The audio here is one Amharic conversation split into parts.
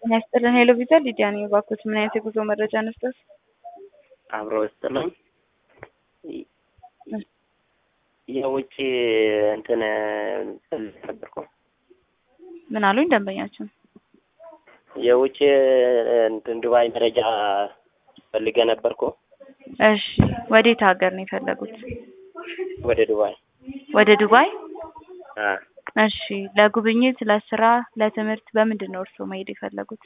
ጤና ይስጥልን ሄሎ ቪዛ ሊዲያ ነኝ። እባክዎት ምን አይነት የጉዞ መረጃ እንስጠት? አብሮ ውስጥ ነው የውጭ እንትን ነበርኩ ምን አሉኝ ደንበኛችን? የውጭ እንትን ዱባይ መረጃ ፈልገ ነበርኩ። እሺ ወዴት ሀገር ነው የፈለጉት? ወደ ዱባይ ወደ ዱባይ? አ እሺ ለጉብኝት፣ ለስራ፣ ለትምህርት በምንድን ነው እርስዎ መሄድ የፈለጉት?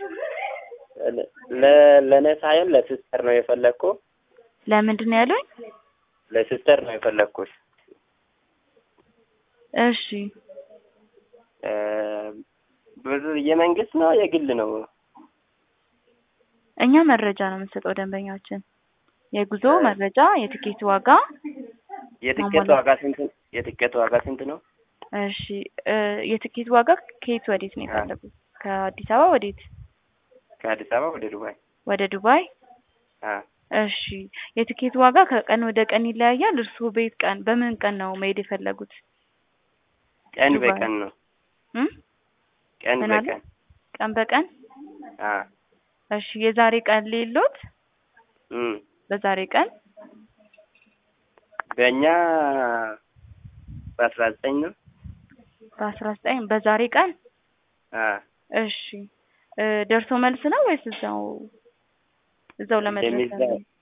ለ- ለእኔ ሳይሆን ለሲስተር ነው የፈለግኩ። ለምንድን ነው ያሉኝ? ለሲስተር ነው የፈለግኩት። እሺ እ ብዙ የመንግስት ነው የግል ነው? እኛ መረጃ ነው የምንሰጠው ደንበኛችን። የጉዞ መረጃ፣ የትኬት ዋጋ። የትኬት ማሟላት- ዋጋ ስንት የትኬት ዋጋ ስንት ነው? እሺ እ የትኬት ዋጋ ከየት ወዴት ነው የፈለጉት? ከአዲስ አበባ ወዴት? ከአዲስ አበባ ወደ ዱባይ። ወደ ዱባይ? አ እሺ የትኬት ዋጋ ከቀን ወደ ቀን ይለያያል። እርስዎ በየት ቀን በምን ቀን ነው መሄድ የፈለጉት? ቀን ዱባይ። በቀን ነው። እም? ቀን ምን አለ? በቀን ቀን በቀን? አ እሺ የዛሬ ቀን ሌሎት? እም በዛሬ ቀን በእኛ በአስራ ዘጠኝ ነው። በአስራ ዘጠኝ በዛሬ ቀን? አ እሺ እ ደርሶ መልስ ነው ወይስ እዛው እዛው ለመድረስ እንደሚዛ ነው?